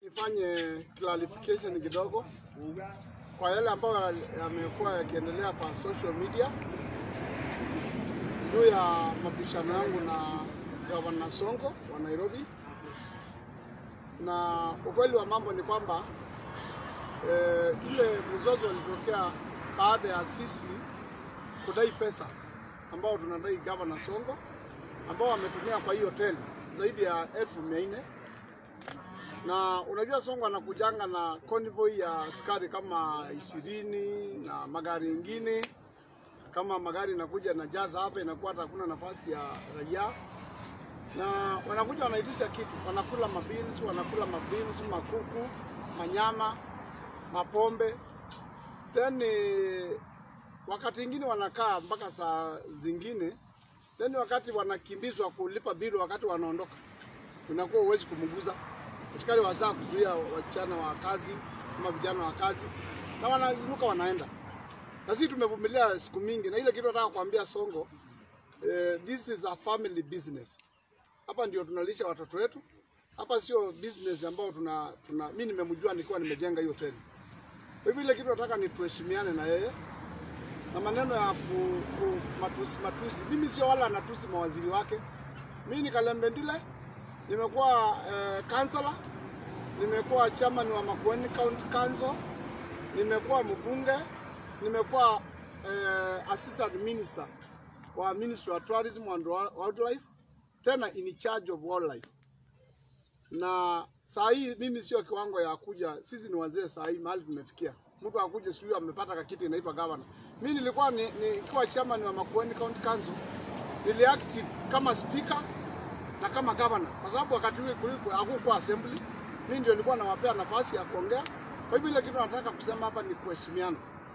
nifanye clarification kidogo kwa yale ambayo yamekuwa yakiendelea kwa social media juu ya mabishano yangu na gavana Sonko wa Nairobi, na ukweli wa mambo ni kwamba eh, ile mzozo ulitokea baada ya sisi kudai pesa ambao tunadai gavana Sonko ambao wametumia kwa hii hoteli zaidi ya elfu mia nne na unajua Sonko anakujanga na convoy ya askari kama ishirini na magari mengine kama magari inakuja na jaza hapa, inakuwa hata hakuna nafasi ya raia, na wanakuja wanaitisha kitu, wanakula mabils, wanakula mabils, makuku, manyama, mapombe, then eh, wakati ingine wanakaa mpaka saa zingine, then wakati wanakimbizwa kulipa bili, wakati wanaondoka, unakuwa huwezi kumguza askari wasaa kuzuia wasichana wa kazi ama vijana wa kazi, na wanainuka wanaenda na sisi tumevumilia siku mingi, na ile kitu nataka kuambia Sonko, eh, this is a family business. Hapa ndio tunalisha watoto wetu, hapa sio business ambao tuna, tuna mimi nimemjua nikiwa nimejenga hiyo hoteli. Kwa hivyo ile kitu nataka ni tuheshimiane na yeye na maneno ya ku, ku, matusi matusi. Mimi sio wala anatusi mawaziri wake. Mimi ni Kalembe Ndile, nimekuwa eh, kansala, nimekuwa chairman wa Makueni County Council, nimekuwa mbunge nimekuwa eh, assistant minister wa Ministry of Tourism and Wildlife, tena in charge of wildlife. Na saa hii mimi sio kiwango ya kuja, sisi ni wazee saa hii mahali tumefikia. Mtu akuje sijui amepata kakiti inaitwa governor. Mimi nilikuwa ni, nikiwa chairman wa Makueni County Council, niliact kama speaker na kama governor, kwa sababu wakati ule kuliko hakukuwa assembly, mimi ndio nilikuwa nawapea nafasi ya kuongea. Kwa hivyo ile kitu nataka kusema hapa ni kuheshimiana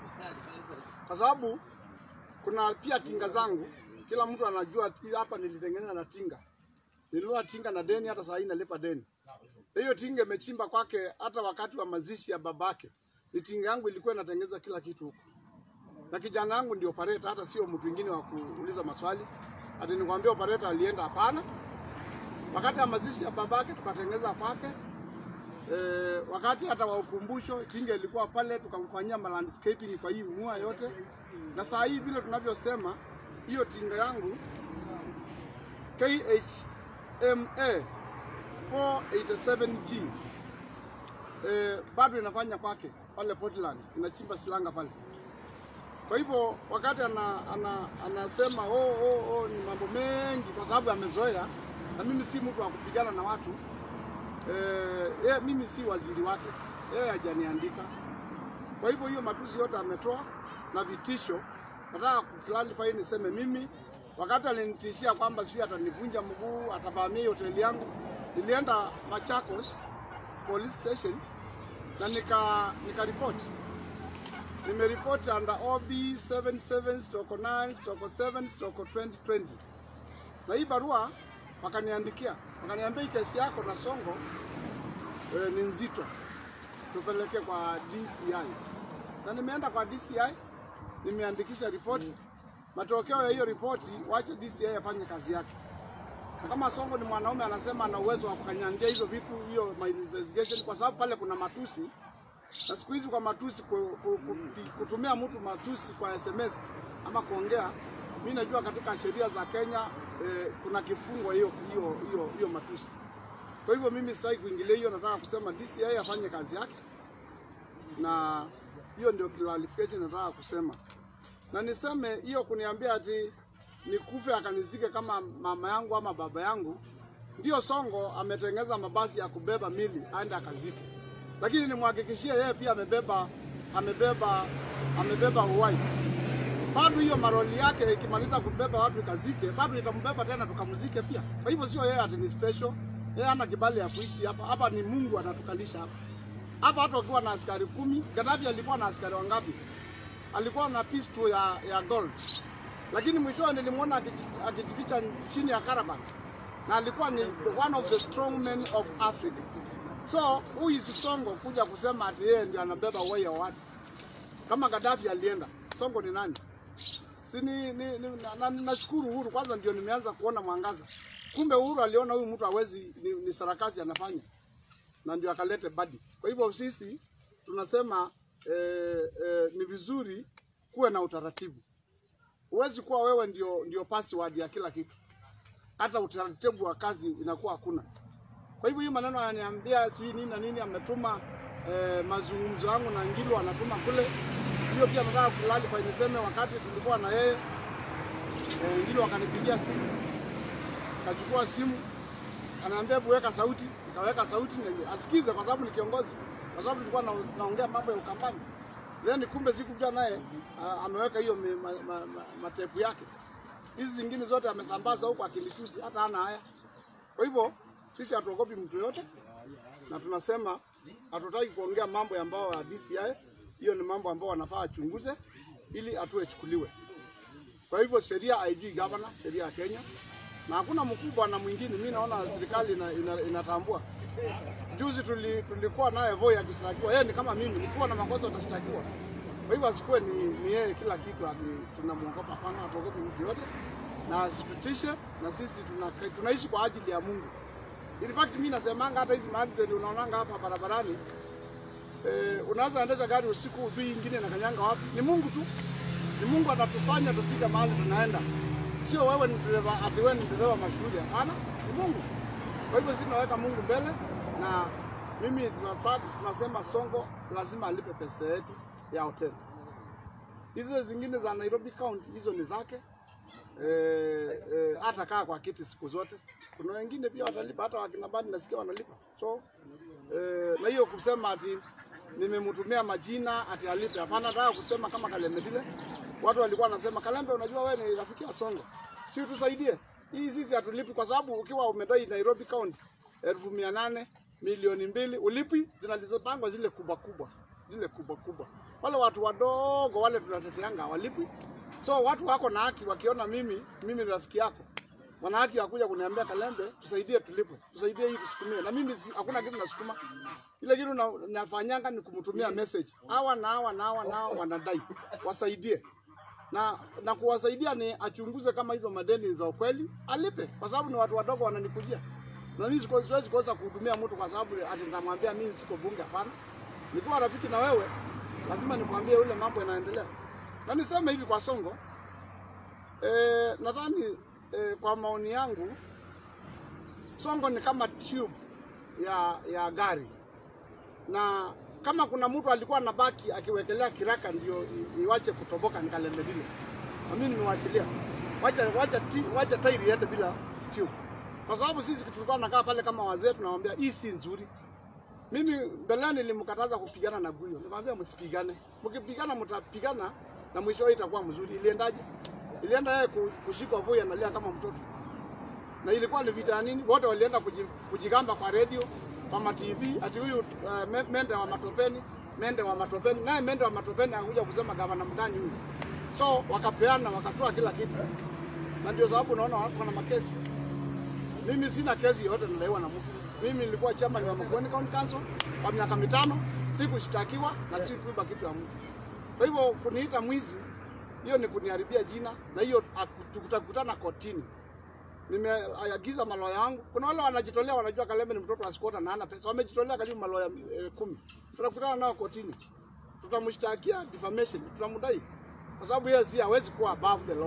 kwa sababu kuna pia tinga zangu, kila mtu anajua hii hapa nilitengeneza na tinga. Nilinunua tinga na deni, hata saa hii nalipa deni. Na Hiyo tinga imechimba kwake, hata wakati wa mazishi ya babake, ni tinga yangu ilikuwa inatengeneza kila kitu huko, na kijana yangu ndio operator, hata sio mtu mwingine wa kuuliza maswali. Ati nikwambia operator alienda? Hapana. Wakati wa mazishi ya babake tukatengeneza kwake. E, wakati hata wa ukumbusho tinga ilikuwa pale, tukamfanyia landscaping kwa hii mua yote, na saa hii vile tunavyosema, hiyo tinga yangu KHMA 487G e, bado inafanya kwake pale Portland, inachimba silanga pale. Kwa hivyo wakati ana, ana, anasema oh, oh, oh, ni mambo mengi, kwa sababu amezoea, na mimi si mtu wa kupigana na watu Eh, yeye mimi si waziri wake, yeye hajaniandika. Kwa hivyo hiyo matusi yote ametoa na vitisho. Nataka kuclarify niseme mimi, wakati alinitishia kwamba sijui atanivunja mguu, atavamia hoteli yangu, nilienda Machakos police station na nika nika report nimeripoti under OB 77 stroke 9 stroke 7 stroke 2020 na hii barua wakaniandikia wakaniambia hii kesi yako na Sonko e, ni nzito, tupeleke kwa DCI. Na nimeenda kwa DCI, nimeandikisha ripoti. Matokeo ya hiyo ripoti, wache DCI afanye kazi yake. Na kama Sonko ni mwanaume anasema ana uwezo wa kukanyangia hizo vitu, hiyo my investigation, kwa sababu pale kuna matusi na siku hizi kwa matusi ku- ku- ku- kutumia mtu matusi kwa SMS ama kuongea, mi najua katika sheria za Kenya eh, kuna kifungo hiyo hiyo hiyo hiyo matusi. Kwa hivyo mimi sitaki kuingilia hiyo, nataka kusema DCI afanye kazi yake, na hiyo ndio clarification nataka kusema, na niseme hiyo kuniambia ati nikufe akanizike kama mama yangu ama baba yangu, ndio Sonko ametengeza mabasi ya kubeba mili aende akazike lakini nimhakikishie yeye pia amebeba amebeba amebeba uhai. Bado hiyo maroli yake ikimaliza kubeba watu ikazike, bado itambeba tena tukamzike pia. Kwa hivyo sio yeye ati ni special, yeye hana kibali ya kuishi hapa. Hapa ni Mungu anatukalisha hapa hapa. Hata ukiwa na askari kumi, Gaddafi alikuwa na askari wangapi? Alikuwa na pistol ya, ya gold, lakini mwishowe nilimwona akiji- akijificha chini ya Karabakh na alikuwa ni one of the strong men of Africa. So who is Sonko kuja kusema ati yeye ndio anabeba uhai wa watu? Kama Gaddafi alienda, Sonko ni nani? Si ni, ni, ni, na, na, nashukuru Uhuru kwanza, ndio nimeanza kuona mwangaza. Kumbe Uhuru aliona huyu mtu hawezi, ni, ni sarakasi anafanya. na ndio akalete badi. Kwa hivyo sisi tunasema eh, eh, ni vizuri kuwe na utaratibu. Huwezi kuwa wewe ndio, ndio password ya kila kitu, hata utaratibu wa kazi inakuwa hakuna. Kwa hivyo hii maneno ananiambia sijui nini na nini, ametuma eh, mazungumzo yangu na Ngilu anatuma kule, hiyo pia nataka kulalify niseme, wakati tulikuwa na yeye eh, Ngilu akanipigia simu, kachukua simu anaambia hebu weka sauti, nikaweka sauti na asikize, kwa sababu ni kiongozi, kwa sababu tulikuwa na, naongea mambo ya Ukambani. Then kumbe sikujua naye uh, ameweka hiyo mi- ma, ma, ma, matepu yake. Hizi zingine zote amesambaza huko akilitusi, hata hana haya. Kwa hivyo sisi hatuogopi mtu yote, na tunasema hatutaki kuongea mambo ambayo ya DCI. Hiyo ni mambo ambayo wanafaa achunguze ili hatua ichukuliwe. Kwa hivyo sheria haijui gavana, sheria ya Kenya, na hakuna mkubwa na mwingine. Mimi naona serikali ina, ina, inatambua. Juzi tuli, tulikuwa naye Voi akishtakiwa, yeye ni kama mimi, nikiwa na makosa utashtakiwa. Kwa hivyo asikuwe ni, ni yeye kila kitu ati tunamwogopa. Hapana, hatuogopi mtu yote, na asitutishe, na sisi tuna, tunaishi kwa ajili ya Mungu. In fact mimi nasemanga hata hizi maaccident unaonanga hapa barabarani eh, unaweza endesha gari usiku ujui ingine na kanyanga wapi. Ni Mungu tu, ni Mungu atatufanya tufike mahali tunaenda, sio wewe ni dereva ati wewe ni dereva mashuhuri. Hapana, ni Mungu. Kwa hivyo sisi tunaweka Mungu mbele, na mimi tunasa- tunasema Sonko lazima alipe pesa yetu ya hoteli. Hizo zingine za Nairobi County hizo ni zake eh, eh, hata kaa kwa kiti siku zote. Kuna wengine pia watalipa, hata wakina Badi nasikia wanalipa. So eh, na hiyo kusema ati nimemtumia majina ati alipe, hapana. Nataka kusema kama Kalemedile, watu walikuwa wanasema Kalembe, unajua wewe ni rafiki wa Sonko, si utusaidie hii. Sisi hatulipi kwa sababu ukiwa umedai Nairobi County elfu mia nane milioni mbili ulipi, zinalizopangwa zile kubwa kubwa, zile kubwa kubwa. Wale watu wadogo wale tunateteanga hawalipi. So watu wako na haki, wakiona mimi mimi ni rafiki yako, wana haki ya kuja kuniambia Kalembe, tusaidie tulipwe, tusaidie hii tusukumie. Na mimi si, hakuna kitu nasukuma, ile kitu na, nafanyanga ni kumtumia message, hawa na hawa na hawa na hawa wanadai, wasaidie na na kuwasaidia ni achunguze kama hizo madeni ni za ukweli, alipe, kwa sababu ni watu wadogo wananikujia, na mimi siko- siwezi kosa kuhudumia mtu kwa sababu ati nitamwambia mimi siko bunge. Hapana, nikiwa rafiki na wewe lazima nikwambie ule mambo yanaendelea, na niseme hivi kwa Sonko eh, nadhani eh, kwa maoni yangu Sonko ni kama tube ya ya gari na kama kuna mtu alikuwa anabaki akiwekelea kiraka ndio i- iwache kutoboka ni Kalembe Dile, na mimi nimewachilia, wacha wacha ti, wacha tairi iende bila tube, kwa sababu sisi tulikuwa tunakaa pale kama wazee, tunamwambia hii si nzuri. Mimi mbeleni nilimkataza kupigana na Guyo, nikamwambia msipigane, mkipigana mtapigana na mwisho itakuwa mzuri. Iliendaje? Ilienda yeye ku- kushikwa Voi analia kama mtoto na ilikuwa ni vita ya nini? Wote walienda kuji- kujigamba kwa redio, kwa ma TV ati huyu uh, me- mende wa matopeni, mende wa matopeni, naye mende wa matopeni akuja kusema gavana mgani huyu. So wakapeana, wakatoa kila kitu, na ndio sababu unaona watu wana makesi. Mimi sina kesi yoyote nadaiwa na mtu. Mimi nilikuwa chairman wa Makueni County Council kwa miaka mitano, sikushtakiwa na sikuiba kitu ya mtu. Kwa hivyo kuniita mwizi, hiyo ni kuniharibia jina, na hiyo aku- tutakutana kotini nimeagiza maloya yangu. Kuna wale wanajitolea, wanajua Kalembe ni mtoto wa skota na hana pesa, wamejitolea karibu maloya eh, kumi. Tutakutana nao kotini, tutamshtakia defamation, tutamdai kwa sababu yeye si hawezi kuwa above the law.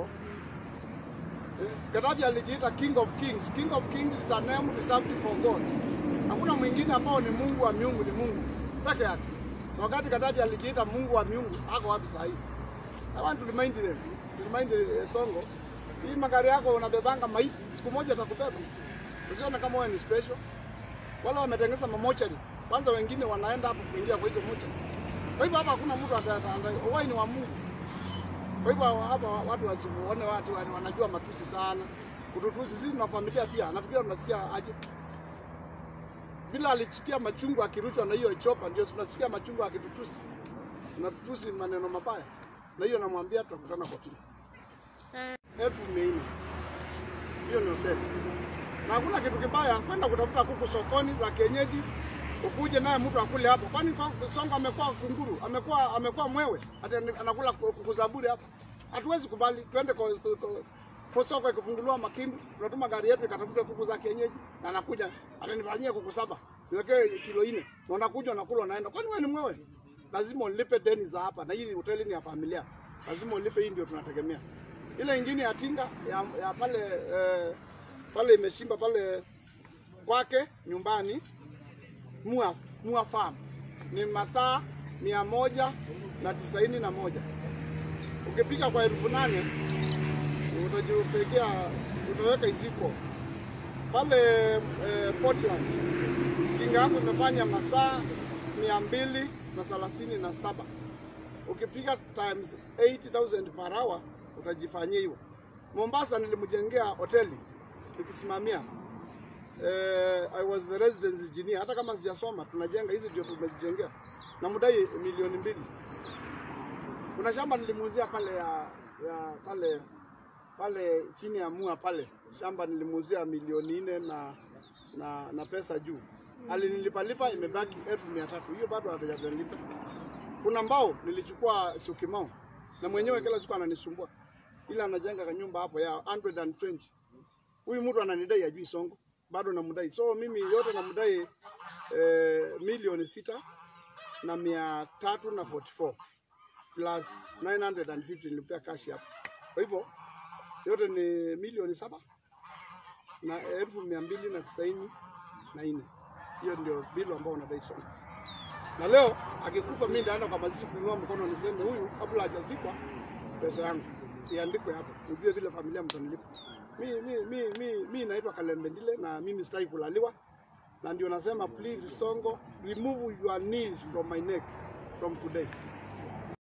Eh, Gaddafi alijiita king of kings. King of kings is a name reserved for God. Hakuna mwingine ambao ni Mungu wa miungu, ni Mungu peke yake. Na wakati Gaddafi alijiita Mungu wa miungu, ako wapi sasa hivi? I want to remind them, to remind uh, Sonko, hii magari yako unabebanga maiti, siku moja atakubeba. Usione kama wewe ni special. Wale wametengeneza mamochari, kwanza wengine wanaenda hapo kuingia kwa hizo mochari. Kwa hivyo hapa hakuna mtu ata- ata- ata- uhai ni wa Mungu. Kwa hivyo hapa watu wasione watu wa- wanajua matusi sana. Kututusi sisi tuna familia pia. Nafikiri tunasikia aje. Bila alisikia machungu akirushwa na hiyo chopa, ndio tunasikia machungu akitutusi. Tunatutusi maneno mabaya. Na hiyo namwambia tutakutana kotini. Elfu mia nne. Hiyo ni hoteli. Na hakuna kitu kibaya kwenda kutafuta kuku sokoni za kienyeji ukuje naye mtu akule hapo. Kwani kwa- Sonko amekuwa kunguru, amekuwa amekuwa mwewe, hata ni- anakula kuku za bure hapo. Hatuwezi kubali, twende kwa, kwa, kwa kwa soko ikifunguliwa Makindu, tunatuma gari yetu ikatafute kuku za kienyeji na anakuja atanifanyia kuku saba. niwekee kilo nne, na unakuja unakula unaenda. Kwani wewe ni mwewe? Lazima ulipe deni za hapa, na hii hoteli ni ya familia, lazima ulipe. Hii ndio tunategemea. Ile ingine ya tinga ya, ya pale eh, pale imeshimba pale kwake nyumbani Mua, Mua Farm ni masaa mia moja na tisaini na moja. Ukipika kwa elfu nane utajipekea utaweka iziko pale eh, Portland. Tinga yangu imefanya masaa mia mbili na thelathini na saba. Ukipika times 80,000 per hour utajifanyia hiyo. Mombasa nilimjengea hoteli nikisimamia eh, I was the residence engineer. Hata kama sijasoma tunajenga hizi ndio tumejengea na mdai milioni mbili. Kuna shamba nilimuuzia pale ya, ya pale pale chini ya mua pale shamba nilimuuzia milioni nne na, na, na pesa juu alinilipalipa imebaki elfu mia tatu hiyo bado hajalipa. Kuna mbao nilichukua Syokimau na mwenyewe kila siku ananisumbua, ila anajenga kanyumba hapo ya 120 huyu mtu ananidai ajui songo bado namdai, so mimi yote namdai eh, milioni sita na mia tatu na 44 plus 950 nilipea cash hapo. Kwa hivyo yote ni milioni saba na elfu mia mbili na tisaini na nne. Hiyo ndio bilu ambao unadai songo. Na leo akikufa, mimi ndaenda kwa mazishi kuinua mkono niseme huyu kabla hajazikwa pesa yangu iandikwe hapo, ujue vile familia mtanilipa. Mi mi mi mi mi naitwa Kalembe Ndile na mimi sitaki kulaliwa, na ndio nasema please Songo, remove your knees from my neck from today.